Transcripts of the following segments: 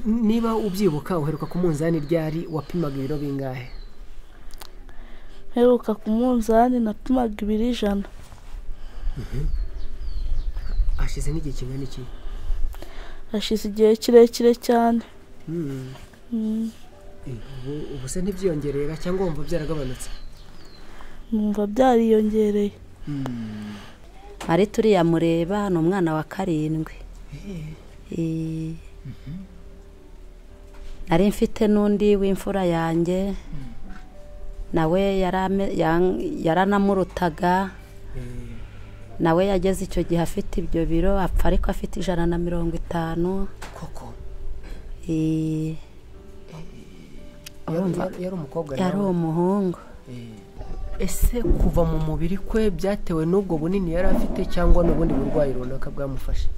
niba ubyibuka uheruka ku munzani ryari wapimaga ibiro bingahe mperuka ku munzani napimaga ibiro ijana hashize n'igihe kingana iki hashize igihe kirekire cyane Mm. Mm, ubu ubu se ntibyiyongerera cyangwa wumva byaragabanutse numva byariyongereye marite uriya mureba ni umwana wa karindwi Eh. nari mfite n'undi w'imfura yanjye nawe yarame- yan- yaranamurutaga nawe yageze icyo gihe afite ibyo biro apfa ariko afite ijana na mirongo itanu koko Eh, yari Urumva? yari- yari umukobwa yari nawe umuhungu ese kuva mu mubiri kwe byatewe n'ubwo bunini yari afite cyangwa n'ubundi burwayi runaka bwamufashe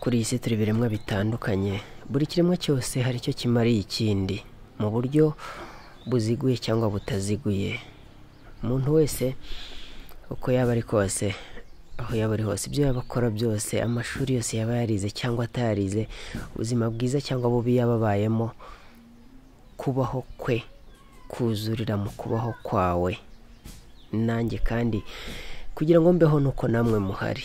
kuri iyi si turi ibiremwa bitandukanye buri kiremwa cyose hari icyo kimariye ikindi mu buryo buziguye cyangwa butaziguye umuntu wese uko yaba ari kose aho yaba ari hose ibyo yaba akora byose amashuri yose yaba yarize cyangwa atayarize ubuzima bwiza cyangwa bubi yaba abayemo kubaho kwe kuzurira mu kubaho kwawe nanjye kandi kugira ngo mbeho nuko namwe muhari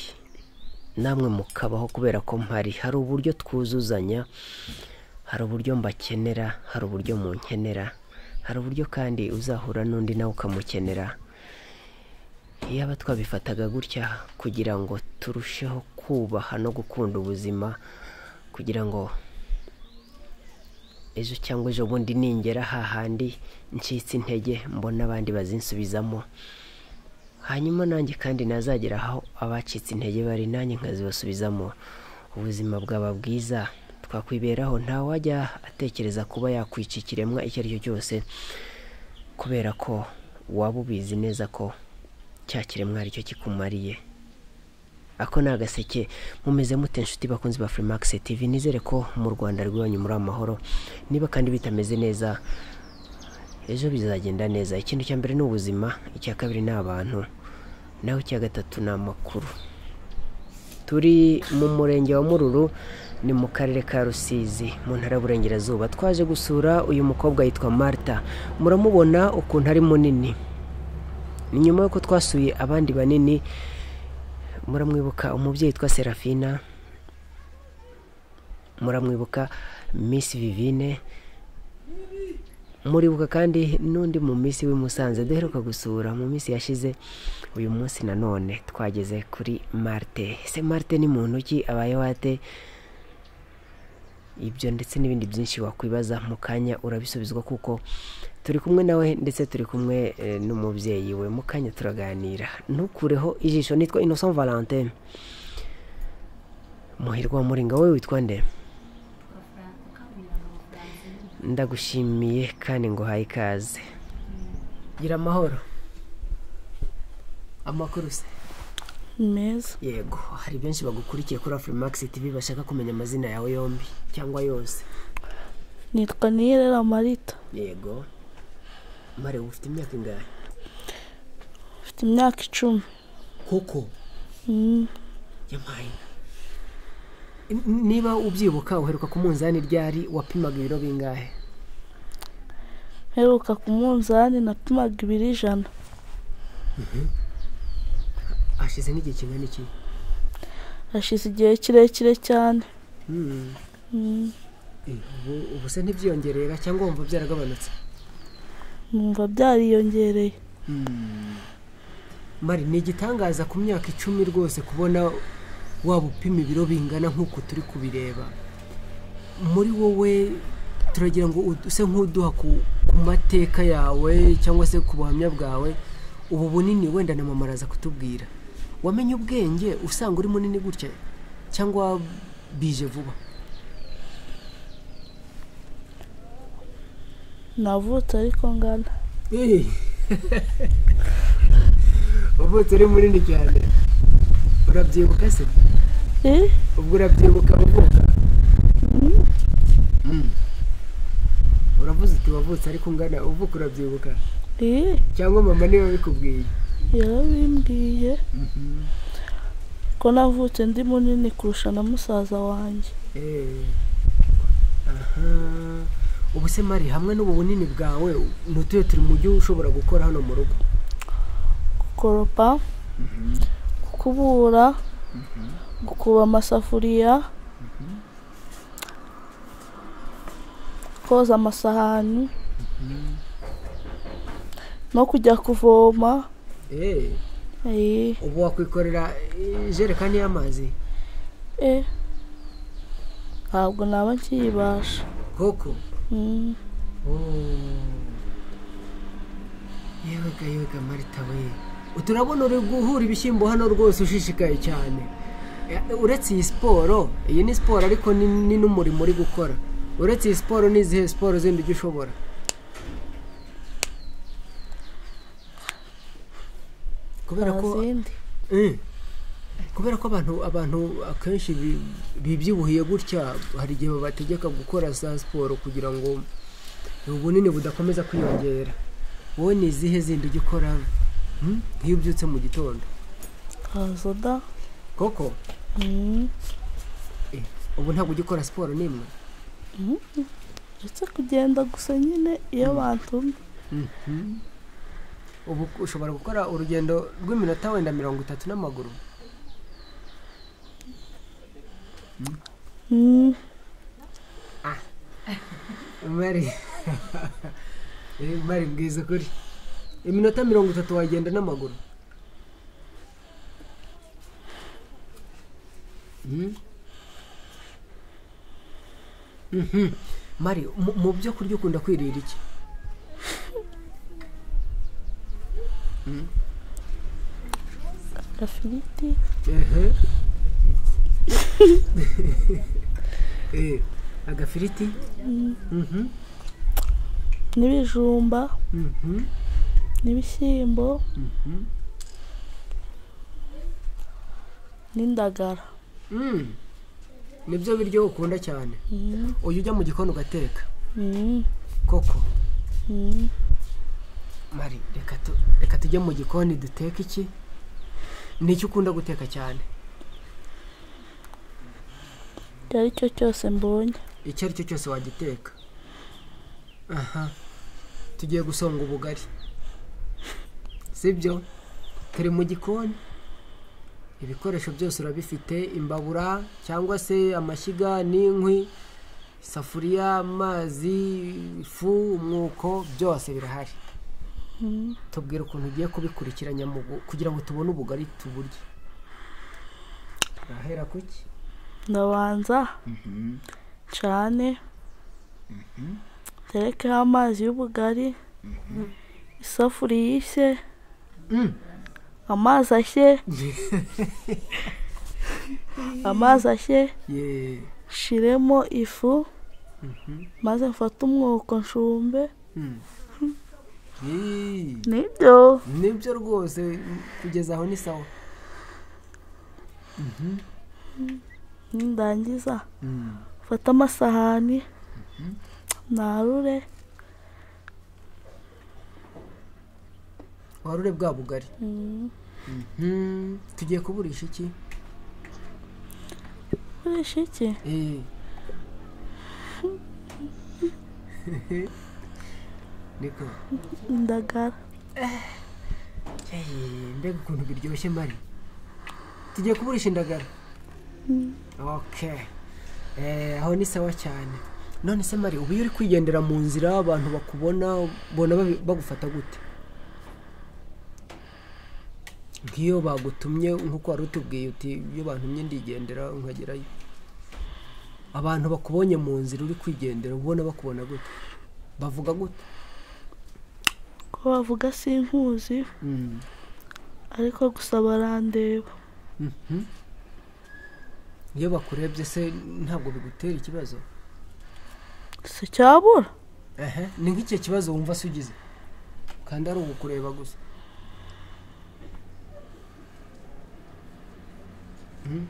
namwe mukabaho kubera ko mpari hari uburyo twuzuzanya hari uburyo mbakenera hari uburyo munkenera hari uburyo kandi uzahura n'undi nawe ukamukenera yaba twabifataga gutya kugira ngo turusheho kubaha no gukunda ubuzima kugira ngo ejo cyangwa ejo bundi ningera hahandi ncitse intege mbona abandi bazinsubizamo hanyuma nanjye kandi nazagera aho abacitse intege bari nanjye nkazibasubizamo ubuzima bwaba bwiza twakwiberaho ntawajya atekereza kuba yakwica ikiremwa icyo ari cyo cyose kubera ko waba ubizi neza ko cya kiremwa aricyo kikumariye ako ni agaseke mumeze mute inshuti bakunzi ba Freemax TV nizere ko mu Rwanda rwanyu muri amahoro niba kandi bitameze neza ejo bizagenda neza ikintu cya mbere ni ubuzima icya kabiri ni abantu naho icya gatatu ni amakuru turi mu murenge wa mururu ni mu karere ka rusizi mu ntara y'uburengerazuba twaje gusura uyu mukobwa yitwa marta muramubona ukuntu ari munini ni nyuma y'uko twasuye abandi banini muramwibuka umubyeyi witwa serafina muramwibuka miss vivine muribuka kandi n'undi mu minsi w'i Musanze duheruka gusura mu minsi yashize uyu munsi nanone twageze kuri marite ese marite ni muntu ki abaye wate ibyo ndetse n'ibindi byinshi wakwibaza mu kanya urabisubizwa kuko turi kumwe nawe ndetse turi kumwe eh, n'umubyeyi we mu kanya turaganira ntukureho ijisho nitwa innocent valentin muhirwa wa muringa we witwa nde ndagushimiye kandi ngo uhaye ikaze gira amahoro amakuru se ni meza yego hari benshi bagukurikiye kuri afurimax tv bashaka kumenya amazina yawe yombi cyangwa yose nitwa niyerera marita yego mare ufite imyaka ingahe mfite imyaka icumi koko Mm, yampaye niba ubyibuka uheruka ku munzani ryari wapimaga ibiro bingahe mperuka ku munzani napimaga ibiro ijana hashize n'igihe kingana iki hashize igihe kirekire cyane Mm. Mm, ubu ubu se ntibyiyongerera cyangwa wumva byaragabanutse numva byariyongereye mari ni igitangaza ku myaka icumi rwose kubona waba upima ibiro bingana nk'uko turi kubireba muri wowe turagira ngo use nk'uduha ku ku mateka yawe cyangwa se ku buhamya bwawe ubu bunini wenda na mama araza kutubwira wamenye ubwenge usanga uri munini gutya cyangwa bije vuba navutse ariko ngana wavutse uri munini cyane urabyibuka se Eh, ubwo urabyibuka uvuka Mm. uravuze uti wavutse ariko ungana uvuka urabyibuka eh, cyangwa mama niwe wabikubwiye yarabimbwiye ko navutse ndi munini kurusha na musaza wanjye Eh. Aha. ubu se mari hamwe n'ubu bunini bwawe ntutuye turi mu gihe ushobora gukora hano mu rugo gukoropa gukubura gukuba amasafuriya koza amasahani no kujya kuvoma Eh, Eh, ubu wakwikorera ijerekani y'amazi eh. ntabwo naba nkiyibasha koko Mm. yewega yewega marita we turabona uri guhura ibishyimbo hano rwose ushishikaye cyane Eh, uretse iyi siporo iyi ni siporo ariko ni ni n'umurimo uri gukora uretse iyi siporo n'izihe siporo zindi ujya ushobora kubera nta ko zindi Eh. kubera ko abantu abantu akenshi bi- bibyibuhiye gutya hari igihe babategeka gukora za siporo kugira ngo ubunini budakomeza kwiyongera wowe ni izihe zindi ujya ukora hmm? nk'iyo ubyutse mu gitondo haza da koko Mm. eh, ubu ntabwo ujya ukora siporo n'imwe uretse kugenda gusa nyine iyo bantumye ubu ushobora gukora urugendo rw'iminota wenda mirongo itatu n'amaguru Mm. mari Eh, mari bwiza ukuri iminota mirongo itatu wagenda n'amaguru Mhm. Mhm. mari mu- mu byo kurya ukunda kwirira iki gafiriti Ehe. Eh, agafiriti Mhm. n'ibijumba Mhm. n'ibishyimbo Mhm. n'indagara Mm. nibyo biryo ukunda cyane Mm. uyu ujya mu gikoni ugateka Mm. koko Mm. mari reka tu reka tujye mu gikoni duteke iki ni iki ukunda guteka cyane icyo ari cyo cyose mbonye icyo ari cyo cyose wagiteka aha tugiye gusonga ubugari sibyo turi mu gikoni ibikoresho byose urabifite imbabura cyangwa se amashyiga n'inkwi isafuriya amazi ifu umwuko byose birahari tubwira ukuntu ugiye kubikurikiranya mu gu- kugira ngo tubone ubugari tuburye urahera kuki ndabanza cane terekeho amazi y'ubugari isafuriya ishye Mm. amazi ashye amazi ashye yeee nshiremo ifu maze mfate umwuko nshumbe Hmm. Yee, nibyo nibyo rwose mm, kugeza aho ni sawa nindangiza mfate amasahani narure warure bwa bugari Mm. Mhm. tugiye kuburisha iki ukoresha iki Eh. niko indagara Eh, mbega ukuntu biryoshye mari tugiye kuburisha indagara okay Eh, aho ni sawa cyane none se mari ubu iyo uri kwigendera mu nzira abantu bakubona bona babi- bagufata gute nk'iyo bagutumye nk'uko wari utubwiye uti iyo bantumye ndigendera nkagerayo abantu bakubonye mu nzira uri kwigendera ubona bakubona gute bavuga gute ko bavuga sinkuzi ariko gusa barandeba Mhm. iyo bakurebye se ntabwo bigutera ikibazo si cyabura ehe ni nk'icyo kibazo wumva se ugize kandi ari ugukureba gusa Mhm.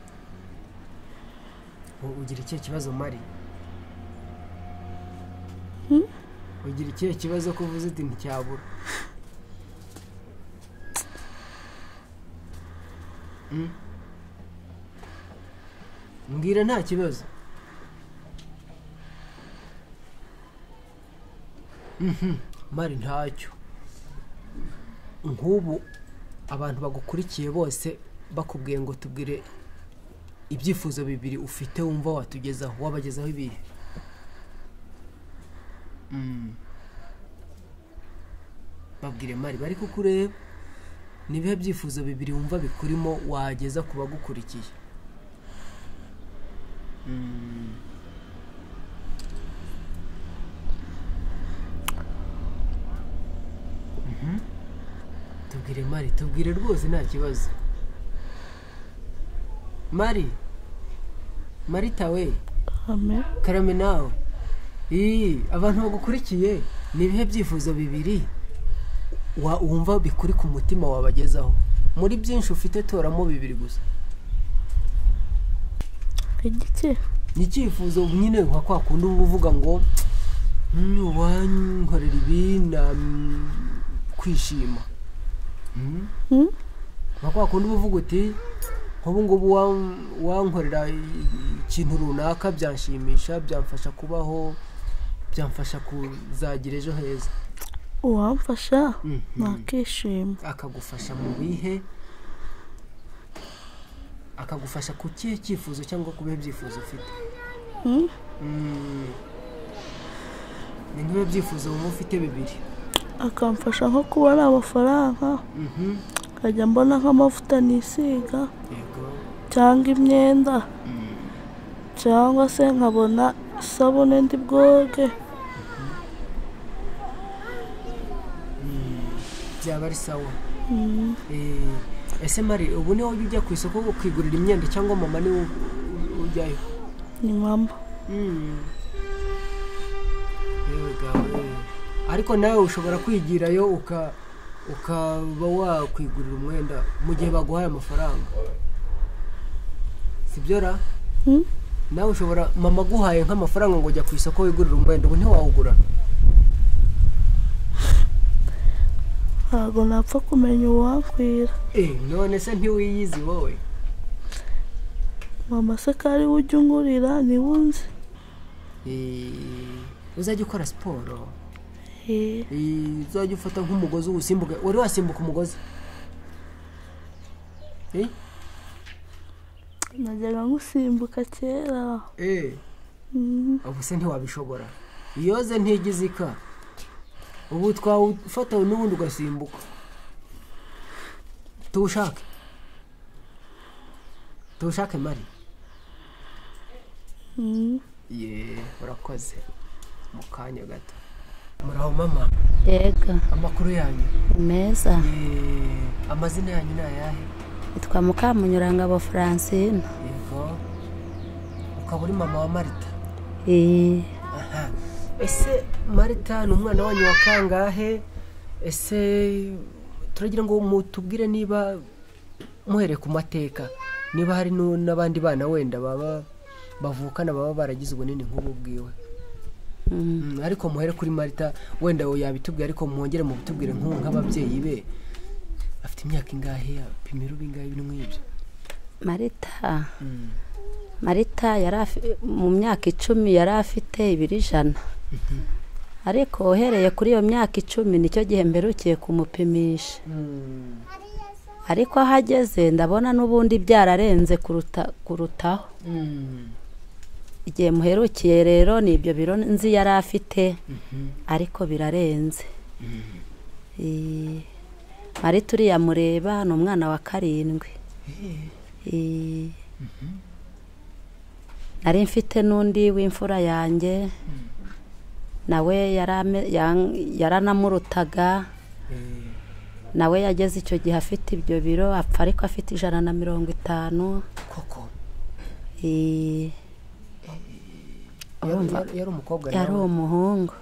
U- ugira ikihe kibazo mari Mhm. ugira ikihe kibazo ko uvuze uti nticyabura mbwira nta kibazo Mhm, mari ntacyo nk'ubu abantu bagukurikiye bose bakubwiye ngo tubwire ibyifuzo bibiri ufite wumva watugezaho wabagezaho ibihe Mm. babwire mari bari kukureba nibihe byifuzo bibiri wumva bikurimo wageza ku bagukurikiye Mm. Mhm. tubwire mari tubwire rwose nta kibazo mari marita we amen karame nawe iyi abantu bagukurikiye ni ibihe byifuzo bibiri wa- wumva bikuri ku mutima wabagezaho muri byinshi ufite toramo bibiri gusa igiki ni icyifuzo nyine nka kwa kundi uba uvuga ngo "Mm, uwankorera ibi na mm, kwishima Mm. Hmm? nka kwa kundi uba uvuga uti nk'ubu ngubu wan- wankorera i- ikintu runaka byanshimisha byamfasha kubaho byamfasha kuzagira ejo heza uwamfasha Mhm. nakishima akagufasha mu bihe akagufasha ku kihe cyifuzo cyangwa ku bihe byifuzo ufite Hmm? Mm. ni nk'ibihe byifuzo wumva ufite bibiri akamfasha nko kubona amafaranga Mhm. nkajya mbona nk'amavuta nisiga yego cyangwa imyenda cyangwa se nkabona isabune ndi bwoge byaba ari sawa Eh, ese mari ubu niwe ujya ujya ku isoko ukigurira imyenda cyangwa mama niwe u- u- ujyayo ni mama Mm. Yewe gawe. ariko nawe ushobora kwigirayo uka ukaba wakwigurira umwenda mu gihe baguhaye amafaranga sibyo ra Hmm? nawe ushobora mama aguhaye nk'amafaranga ngo ujya ku isoko wigurire umwenda ubu ntiwawugura ntabwo napfa kumenya uwankwira Eh, none se ntiwiyizi wowe mama se ko ari we ujya ungurira niwe unzi Eh, uzajya ukora siporo Eh, Eh, uzajya ufata nk'umugozi uwusimbuke wari wasimbuka umugozi Eh? najyaga nkusimbuka kera Eh. Mhm. ubu se ntiwabishobora iyoze ntigize ika ubu twawufata n'ubundi ugasimbuka tuwushake tuwushake mari Mhm. ye urakoze mu kanya gato muraho mama yego amakuru yanyu ni meza ye amazina yanyu ni ayahe yitwa mukamunyurangabo francine yego ukaba uri mama wa marita Eh, Aha. ese marita ni umwana wanyu wa kangahe ese turagira ngo mutubwire niba muhereye ku mateka niba hari nu- n'abandi bana wenda baba bavukana baba baragize ubunini nk'ubu bwiwe mm, Mm, ariko muhere kuri marita wenda we yabitubwira ariko mwongere mubitubwire nk'ubu nk'ababyeyi be afite imyaka ingahe apimira ubingahe ibintu nk'ibyo marita Mm. marita yari afi- mu myaka icumi yari afite ibiro ijana ariko uhereye kuri iyo myaka icumi nicyo gihe mperukiye kumupimisha Mm. ariko aho ageze ndabona n'ubundi byararenze kuruta kurutaho Mm. igihe muherukiye rero ni ibyo biro nzi yari afite Mhm. ariko birarenze Eh, marita uriya mureba ni umwana wa karindwi Eh, Eh, nari mfite n'undi w'imfura yanjye nawe yari ame- yang- yaranamurutaga eh, nawe yageze icyo gihe afite ibyo biro apfa ariko afite ijana na mirongo itanu koko Eh, yari Urumva? yari- yari umukobwa yari nawe? umuhungu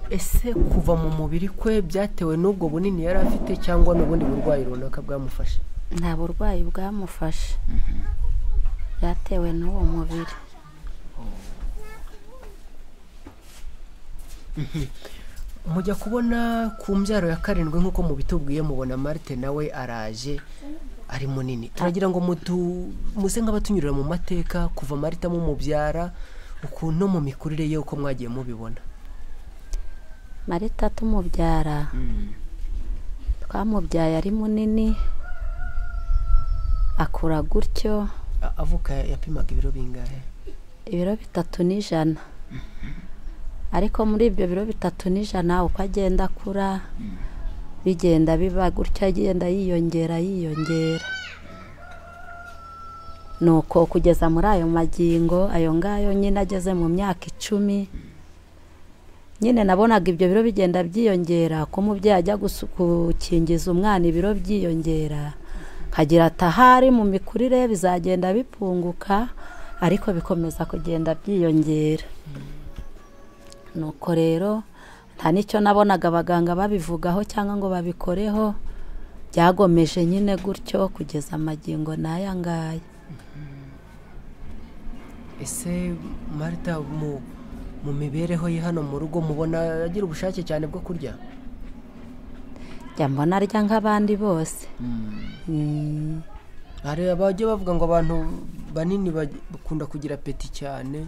ese kuva mu mubiri kwe byatewe n'ubwo bunini yari afite cyangwa n'ubundi burwayi runaka bwamufashe nta burwayi bwamufashe byatewe n'uwo mubiri mujya kubona ku mbyaro ya karindwi nk'uko mubitubwiye mubona marite nawe araje ari munini turagira ngo mutu muse nk'abatunyurira mu mateka kuva marite mumubyara ukuntu no mu mikurire ye uko mwagiye mubibona marita tumubyara twamubyaye ari munini akura gutyo A- avuka yapimaga ibiro bingahe ibiro bitatu n'ijana ariko muri ibyo biro bitatu n'ijana uko agenda akura bigenda biba gutya agenda yiyongera yiyongera nuko kugeza muri ayo magingo ayo ngayo nyine ageze mu myaka icumi nyine nabonaga ibyo biro bigenda byiyongera ko umubyeyi ajya gusu- gukingiza umwana ibiro byiyongera nkagira ati ahari mu mikurire ye bizagenda bipunguka ariko bikomeza kugenda byiyongera nuko rero nta n'icyo nabonaga abaganga babivugaho cyangwa ngo babikoreho byagomeje nyine gutyo kugeza amagingo n'aya ngaya ese marita mu mu mibereho ye hano mu rugo mubona agira ubushake cyane bwo kurya njya mbona arya nk'abandi bose Mm. hari abajya bavuga ngo abantu banini baj- bakunda kugira peti cyane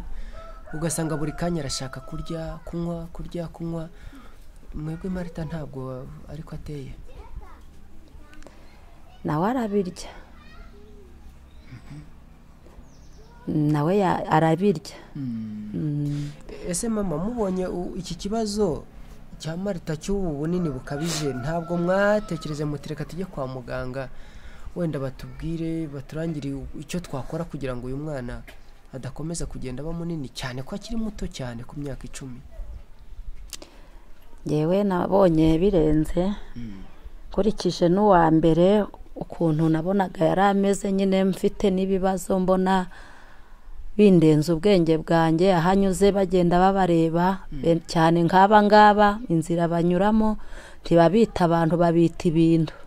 ugasanga buri kanya arashaka kurya kunywa kurya kunywa mwebwe marita ntabwo ariko ateye nawe arabirya nawe ya- arabirya Mm. ese mama mubonye u- iki kibazo cya marita cy'ubu bunini bukabije ntabwo mwatekereze mutireka tujye kwa muganga wenda batubwire baturangire u- icyo twakora kugira ngo uyu mwana adakomeza kugenda aba munini cyane ko akiri muto cyane ku myaka icumi ngewe nabonye birenze nkurikije n'uwa mbere ukuntu nabonaga yari ameze nyine mfite n'ibibazo mbona bindenze ubwenge bwanjye aho anyuze bagenda babareba be- cyane nk'aba ngaba inzira banyuramo ntibabita abantu babita ibintu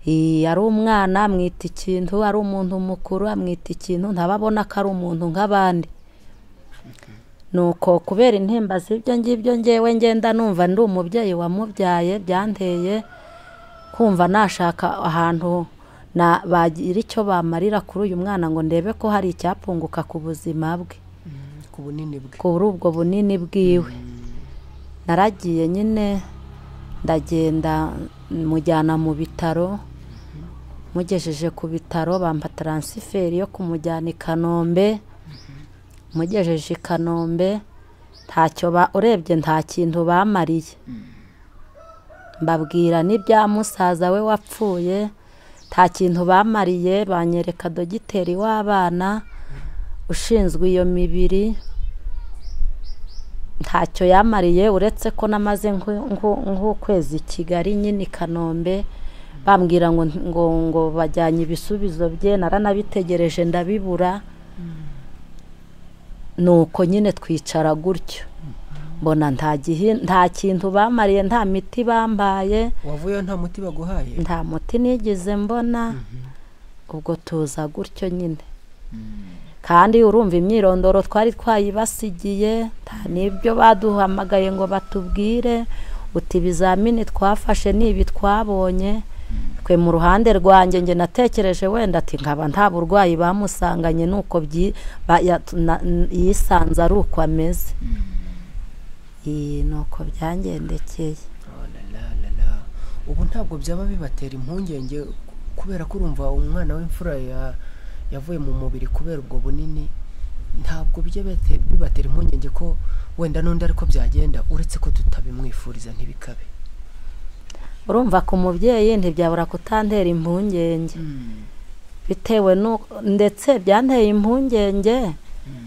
Iyi, ari umwana amwita ikintu ari umuntu mukuru amwita ikintu ntababona ko ari umuntu nk'abandi nuko kubera intimba z'ibyo ngibyo ngewe ngenda numva ndi umubyeyi wamubyaye byanteye kumva nashaka ahantu na bagira icyo bamarira kuri uyu mwana ngo ndebe ko hari icyapunguka ku buzima bwe ku bunini bwe kuri ubwo bunini bwiwe naragiye nyine ndagenda mujyana mu bitaro mugejeje ku bitaro bampa taransiferi yo kumujyana i kanombe mugejeje i kanombe ntacyo ba urebye nta kintu bamariye mbabwira n'ibya musaza we wapfuye nta kintu bamariye banyereka dogiteri w'abana ushinzwe iyo mibiri ntacyo yamariye uretse ko namaze nk'u- nk'u- nk'ukwezi i kigali nyine i kanombe bambwira ngo ngo ngo bajyanye ibisubizo bye naranabitegereje ndabibura nuko nyine twicara gutyo mbona nta gihi- nta kintu bamariye nta miti bambaye wavuyeyo nta muti baguhaye nta muti nigeze mbona ubwo tuza gutyo nyine kandi urumva imyirondoro twari twayibasigiye nta n'ibyo baduhamagaye ngo batubwire uti ibizamini twafashe ni ibi twabonye twe mu ruhande rwanjye njye natekereje wenda ati nkaba nta burwayi bamusanganye nuko byi- ba- ya- na- n- yisanze ari uko ameze iyi ni uko byangendekeye Oh, la, la, la, la. ubu ntabwo byaba bibatera impungenge kubera ko urumva umwana w'imfura ya- yavuye mu mubiri kubera ubwo bunini ntabwo bijya bite- bibatera impungenge ko wenda n'undi ariko byagenda uretse ko tutabimwifuriza ntibikabe urumva ku mubyeyi ntibyabura kutantera impungenge bitewe nu ndetse byanteye impungenge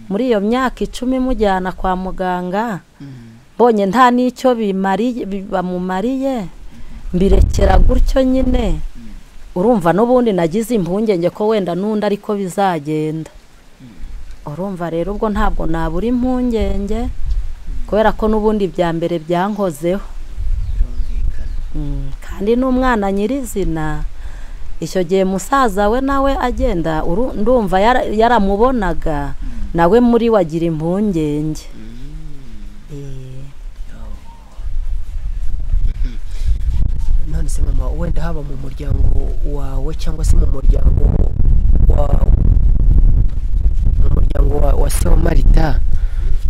muri iyo myaka icumi mujyana kwa muganga mbonye nta n'icyo bimariye bi- bamumariye mbirekera gutyo nyine urumva n'ubundi nagize impungenge ko wenda n'undi ariko bizagenda urumva rero ubwo ntabwo nabura impungenge kubera ko n'ubundi bya mbere byankozeho birumvikana Mm, kandi n'umwana nyirizina icyo gihe musaza we nawe agenda uru- ndumva yara- yaramubonaga nawe muri wagira impungenge Eh, Oh, none se mama wenda haba mu muryango wawe cyangwa se mu muryango wa mu muryango wa- wa se wa marita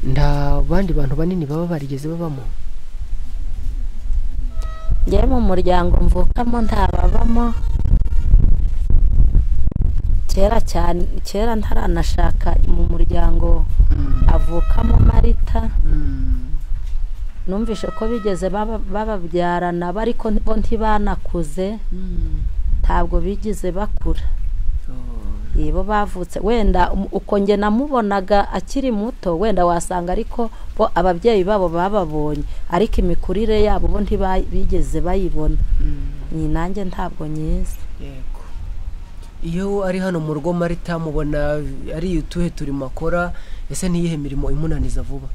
nta bandi bantu banini baba barigeze babamo njyewe mu muryango mvukamo ntababamo kera cyane kera ntaranashaka mu muryango avukamo marita numvise ko bigeze baba- bababyarana ariko bo ntibanakuze ntabwo bigize bakura Iyi bo bavutse wenda um- uko njye namubonaga akiri muto wenda wasanga ariko bo ababyeyi babo bababonye ariko imikurire yabo bo ntibigeze bayibona ni nanjye ntabwo nyizi yego iyo ari hano mu rugo marita mubona ari utuhe turimo akora ese ntiyihe mirimo imunaniza vuba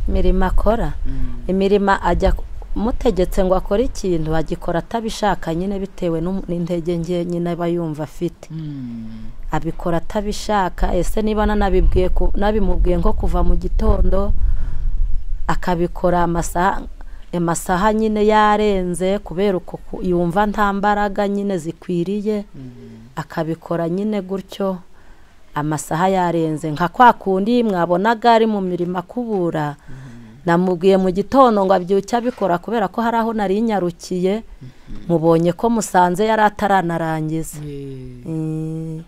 imirimo akora imirimo ajya mutegetse ngo akore ikintu agikora atabishaka nyine bitewe n'um- n'intege nke nyine aba yumva afite abikora atabishaka ese niba nanabibwiye ku- nabimubwiye nko kuva mu gitondo akabikora amasaha amasaha nyine yarenze kubera uko ku- yumva nta mbaraga nyine zikwiriye akabikora nyine gutyo amasaha yarenze nka kwa kundi mwabonaga ari mu mirimo akubura namubwiye mu gitondo ngo abyuke abikora kubera ko hari aho nari nyarukiye mubonye ko musanze yari ataranarangiza Mm.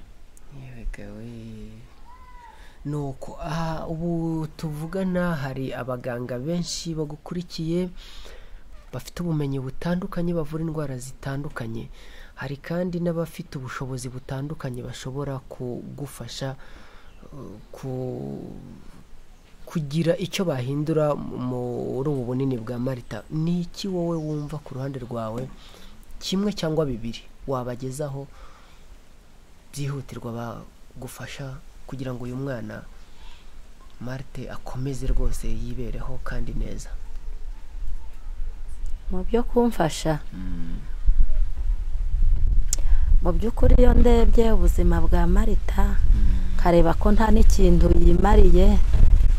nuko aha ubu tuvugana hari abaganga benshi bagukurikiye bafite ubumenyi butandukanye bavura indwara zitandukanye hari kandi n'abafite ubushobozi butandukanye bashobora kugufasha uh, ku- kugira icyo bahindura muri ubu bunini bwa marita ni iki wowe wumva ku ruhande rwawe kimwe cyangwa bibiri wabagezaho byihutirwa bagufasha kugira ngo uyu mwana marite akomeze rwose yibereho kandi neza mu byo kumfasha mu by'ukuri iyo ndebye ubuzima bwa marita nkareba ko nta n'ikintu yimariye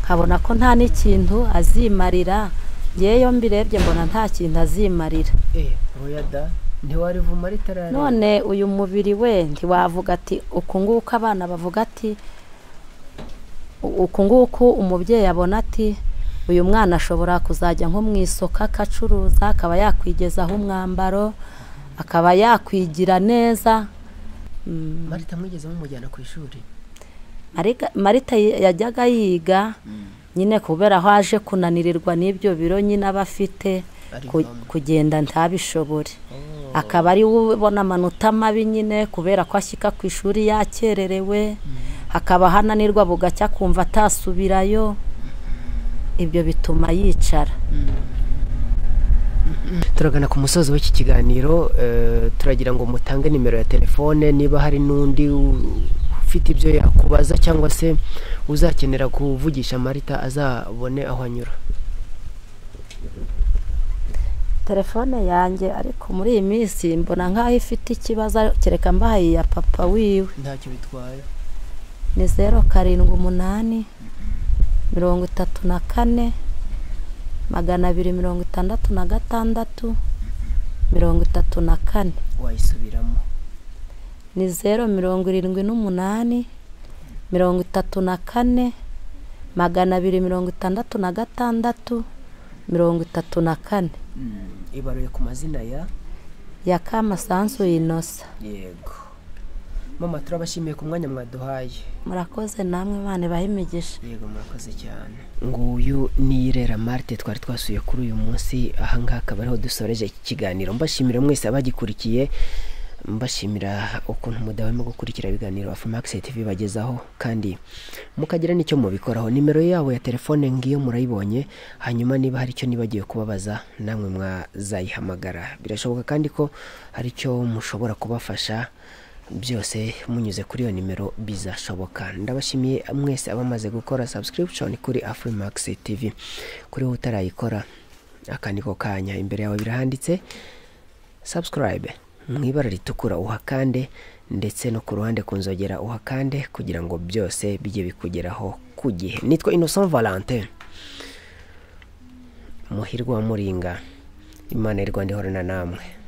nkabona ko nta n'ikintu azimarira yewe iyo mbirebye mbona nta kintu azimarira eee royada ntiwarivu marite arareba none uyu mubiri we ntiwavuga ati uku nguku abana bavuga ati "U- uku nguku umubyeyi abona ati uyu mwana ashobora kuzajya nko mu isoko akacuruza akaba yakwigezaho umwambaro akaba yakwigira neza Mm, marite mwigeze mumujyana ku ishuri Mariga- marita yi- yajyaga yiga nyine kubera aho aje kunanirirwa n'ibyo biro nyine aba afite ku- Arivamo. kugenda ntabishobore akaba ari we ubona amanota mabi nyine kubera ko ashyika ku ishuri yakererewe hakaba hananirwa bugacya kumva atasubirayo ibyo bituma yicara turagana ku musozi w'iki kiganiro eh, turagira ngo mutange nimero ya telefone niba hari n'undi u- ufite ibyo yakubaza cyangwa se uzakenera kuvugisha marita azabone aho anyura telefone yanjye ariko muri iyi minsi mbona nk'aho ifite ikibazo kereka mbahaye iya papa wiwe ntacyo bitwaye ni zeru karindwi umunani mirongo itatu na kane magana abiri mirongo itandatu na gatandatu mirongo itatu na kane wayisubiramo ni zeru mirongo irindwi n'umunani mirongo itatu na kane magana abiri mirongo itandatu na gatandatu mirongo itatu na kane ibaruye ku mazina ya ya kamasanzu inosa yego mama turabashimiye ku mwanya mwaduhaye murakoze namwe imana ibahe imigisha yego murakoze cyane nguyu ni irera marite twari twasuye kuri uyu munsi ahangaha akaba ariho dusoreje iki kiganiro mbashimira mwese abagikurikiye mbashimira ukuntu mudahwema gukurikira ibiganiro afumax tv bagezaho kandi mukagira n'icyo mubikoraho nimero yabo ya telefone ngiyo murayibonye hanyuma niba hari icyo nibagiwe kubabaza namwe mwazayihamagara birashoboka kandi ko hari icyo mushobora kubafasha byose munyuze kuri iyo nimero bizashoboka ndabashimiye mwese abamaze gukora subscription kuri afrimax tv kuri wowe utarayikora akaniko kanya imbere yawe birahanditse subscribe mu ibara ritukura uhakande ndetse no ku ruhande ku nzogera uhakande kugira ngo byose bijye bikugeraho ku gihe nitwa innocent valentin muhirwa wa muringa imana y'u rwanda ihorana namwe